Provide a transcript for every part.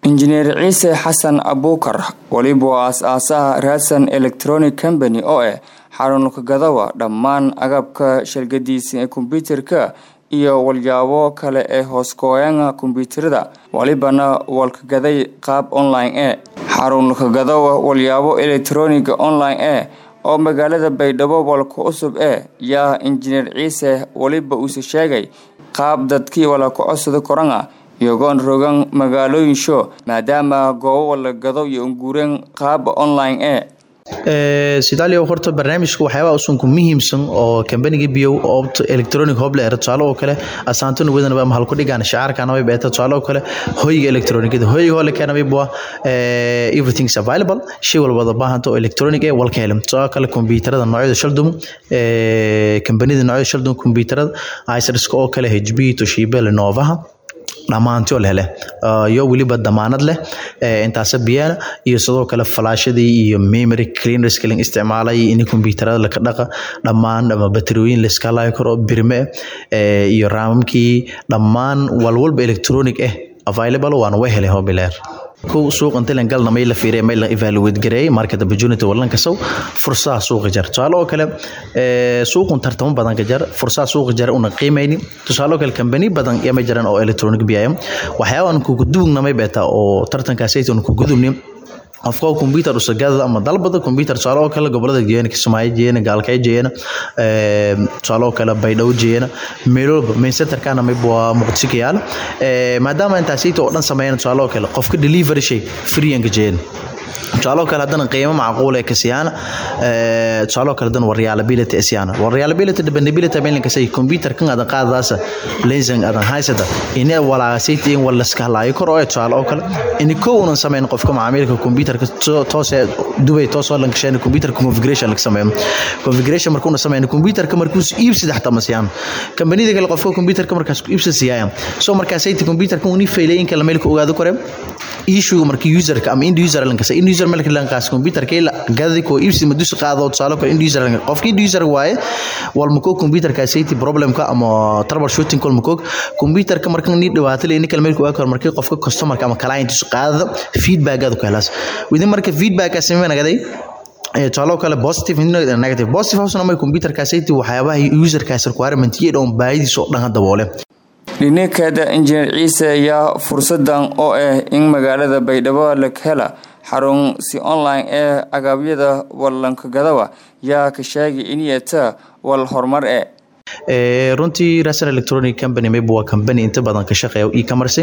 injineer ciise xasan abuukar weliba waa aas-aasaha raadsan electronic company oo ah xarunka gadawa dhammaan agabka shargadiisa ee kombyuutarka iyo walyaabo kale ee hooskooyanga kombyuutarada walibana walkagaday qaab online e xarunka gadawa walyaabo elektroniga online e oo magaalada baydhabo walka cusub ee yaa injineer ciise weliba uuse sheegay qaab dadkii walaka codsada koranga iyagoon rogan magaalooyin show maadaama goobo wala gado iyo unguureen qaaba online e sidaaliya horta barnaamijka waxyaabaha usunku muhiimsan oo kambaniga biyow obt electronic hobler tusaale oo kale asaanto nuwadanaba ama halku dhigaan shacaarkanaba beeta tusaale oo kale hoyga electronicada hoyga hole keenaba bua everything is available shay walbada baahanta oo electronic ee walka helin tusaale kale kombyuutarada noocyada shaldum kambanida noocyada shaldum kombyuutarada icerska oo kale hb toshiba lenovaha dhammaanti oo leh leh iyo weliba damaanad leh intaasa biyana iyo sidoo kale falaashadii iyo memory cleaners kalin isticmaalay in kombyuutarada laka dhaqa dhammaan ama bateriyooyin la iska laayi karo birme iyo raamamkii dhammaan walwalba electronic eh available waana way helay hobileer kow suuq intilan galna may la fiirey may la evaluate gareeyay market opportunity wallan kasow fursadaha suuqa jar tusaale oo kale suuqun tartamo badan ka jar fursadaha suuqa jar una qiimayni tusaale oo kale kambani badan yama jiran oo electronic biyaya waxyaaban kugu duugna may beeta oo tartankaasaytan kugu dubni qofka computer usagada ama dalbada computer tusaale oo kale gobolada jeena kismaayo jeena gaalkay jeena tusaale oo kale baydhabo jeena meelooba main centerkana mayba waa muqdisho ka yaala maadaama intaasayta oo dhan sameeyana tusaale oo kale qofka delivery shay freeyanka jeena tusaale oo kale haddana qiimo macquul ee kasiyaana tusaale oo kale haddana waa reliability asiyaana waa reliability dependability meelinka say computer kan adan qaadadaasa lensan adan haysada ina walaasayta in wala iska halaayo kor oo tusaale oo kale ini kow unan sameyn qofka macaamilka computerka toose dubay toosoo lan kasheen computer configuration laga sameeyo configuration markuuna sameeyna computerka markuus iibsida xataa masiyaan kambanida kale qofka computerka markaas ku iibsada siyaaya so markaasayta computerka uni failay in kala meelka ogaado kore issue marka userka ama end user lan kasa end user melka lan kaas computer kay gadi ko ibsi madus qaado tusaale kale end user lan qofki end user waaye wal mako computer ka safety problem ka ama troubleshooting kol mako computer ka marka ni dhawaato leeni kala meelka waa marka qofka customer ka ama client isu qaado feedback aad ku helaas within marka feedback ka sameeyna gaday tusaalo kale positive negative positive hoosna may computer ka safety waxyaabaha user kaas requirement iyo dhown baahidiisa oo dhan daboole dhinekeeda injineer ciise ayaa fursadan oo ah in magaalada baydhabo la hela xarun si online ee agabyada wallankagadawa yaa ka sheegay inyata wal horumar e runtii rasan electronic company mayba waa company inta badan ka shaqeeya e-commerce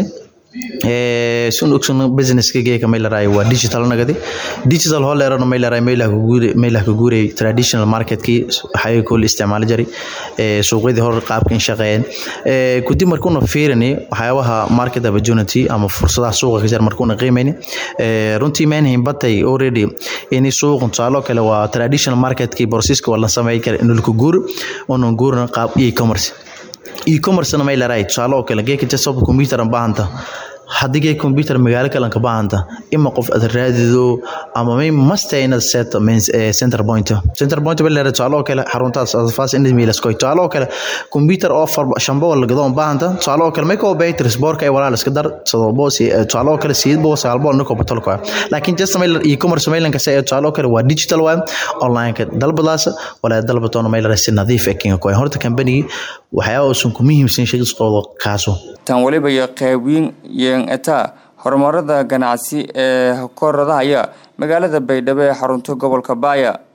sun ogson businesska geeka may laraay waa digital nagadi digital hoo leerano may laraay maylah ka guuray traditional marketkii waxay kul isticmaali jiray suuqyadii hore qaabkan shaqeeyeen kudib markuuna fiirani waxyaabaha market opportunity ama fursadaha suuqa ka jira markuuna qiimayni runtii maynhayn batay already ini suuqan tusaaloo kale waa traditional marketkii borsiska waa la sameey kara inulka guur unan guurna qaab e-commerce e-commercena may laraay tusaale oo kale geeka jasob computer an baahanta haddii gee computer magaalo kalanka baahanta ima qof aad raadido ama may masta inaad set center point center point baa leedahay tusaale oo kale xaruntaas adfaas in milaskoy tusaale oo kale computer oo far shamba wala gado baahanta tusaale oo kale may koo baytri sporka ay walaal iska dar sadobo si tusaale oo kale siid bo saalbo niko batolko laakiin just may e-commerce mailanka say tusaale oo kale waa digital waa online ka dalbadaas wala dalbatoona may si nadiif ah kinga koy horta company waxyaaba uusan ku muhiimsan shaqadooda kaaso tan waliba iyo qeybiin yeegataa horumarada ganacsi ee koradahaya magaalada baydhabo ee xarunta gobolka baaya